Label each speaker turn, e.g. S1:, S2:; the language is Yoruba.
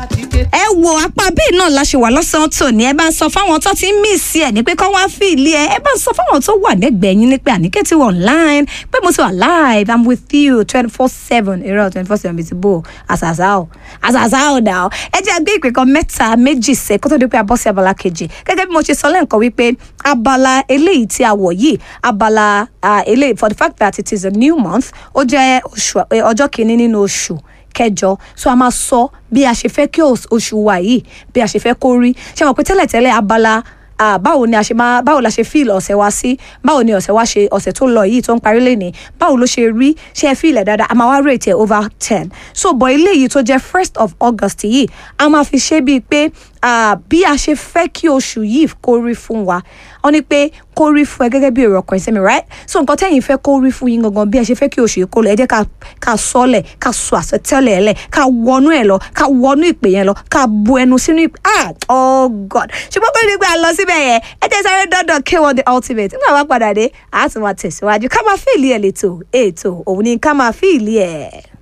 S1: ẹ wo apá bíi náà la ṣe wà lọ́sàn-án tòní ẹ bá ń sọ fáwọn tó ti ń mí sí ẹ ní pé kọ́ wá fìlì ẹ ẹ bá ń sọ fáwọn tó wà lẹ́gbẹ̀ẹ́ yín ní pé àníkẹ́ ti wà online pé mo ti wà live i'm with you twenty four seven irọ́ twenty four seven bíi ti bò àṣàṣà ò àṣàṣà ò dà ọ́ ẹ jẹ́ gbé ìpè kan mẹ́ta méjì sẹ́ kó tó di pé a bọ́ sí abala kejì gẹ́gẹ́ bí mo ṣe sọ lẹ́ǹkan wípé abala eléyìí tí a wọ̀ yìí abala ah, eléyìí for the fact that it is a new month ó jẹ́ oṣù eh, ọjọ́ kìíní nínú oṣù kẹjọ so a máa sọ bí a ṣe fẹ́ kí os- oṣù wa yìí bí a ṣe fẹ́ kó rí ṣe mọ̀ pé tẹ́lẹ̀tẹ́lẹ̀ abala ah, báwo ni a ṣe máa báwo la ṣe fíìlì ọ̀sẹ̀ wa sí báwo ni ọ̀sẹ̀ wa ṣe ọ̀sẹ̀ tó lọ yìí tó ń parí lẹ́ni báwo ló ṣe rí ṣe ẹ fíìlì ẹ̀ dáadáa a máa wá rate ẹ̀ over ten so bọ̀ eléyìí tó jẹ́ first of august yìí a máa fi ṣe bíi pé ah, bí a ṣe fẹ́ kí oṣù yìí kó rí fún wa wọ́n ní pé kó rí fún ẹ gẹ́gẹ́ bí èrò ọkàn ìsẹ́mi right so nǹkan tẹ́yìn fẹ́ kó rí fún yín gangan bí ẹ ṣe fẹ́ kí oṣù yìí kó lọ ẹ jẹ́ ká ká sọ́lẹ̀ ká sọ àsọtẹ́lẹ̀ ẹ̀ lẹ̀ ká wọnú ẹ̀ lọ ká wọnú ìpè yẹn lọ ká bu ẹnu sínú ìpè ah oh god ṣùgbọ́n kó ní pé a lọ síbẹ̀ yẹn ẹ jẹ́ sáré dọ́dọ̀ k1 the ultimate nígbà wá padà dé àá tún máa tẹ̀síwájú ká máa fìlì ẹ̀ lẹ́tọ̀ ètò òun ni ká máa fìlì ẹ̀.